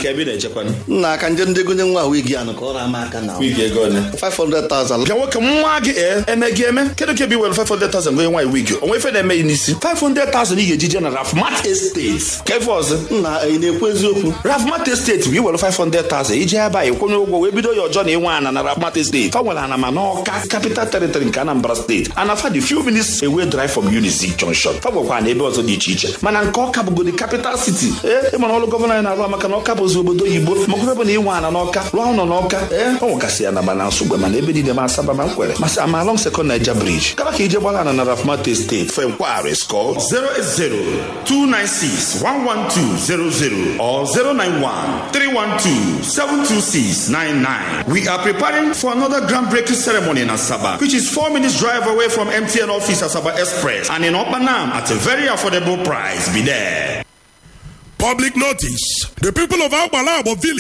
ka ebe ị na-echekwanụ nna aka nje ndị gonye nwa wigi anụ ka ọ na-ama aka na wigi ego ole 500,000 ka nwoke nwa gị ee eme gị eme kedu ka ebe iwere 500,000 gonye nwaanyị wigi onwe ife na-eme ya n'isi 500,000 ị ga-eji je na rafmat estate ka ife ọzọ nna ị na-ekwu eziokwu rafmat estate bụ iwere 500,000 iji ebe a ịkwụnye ụgwọ wee bido ya ọjọọ na ịnwe ana na rafmat estate fa nwere ana ma n'ọka capital territory nke anambra steeti anafa dị few minutes away drive from unizik junction fa nwekwa na ebe ọzọ dị iche iche mana nke ọka bụgodi capital city ee ịmara ọrụ gọvanọ anyị na-arụ maka na ọka bụzi obodo oyibo maka ebe na ịnwe ana n'ọka rụọ ụlọ n'ọka ee ọ nwegasị ya na mana nsogbe mana ebe niile ma asaba ma nkwere masị ama along second niger bridge kaba ka ije gbara ana na rafmat estate fe nkwagharis kọl 080-296-11200 or 091-312-72699. We are preparing for another groundbreaking ceremony in Asaba, which is four minutes drive away from MTN office Asaba Express and in Opanam at a very affordable price. Be there. Public notice. The people of Agbalabo village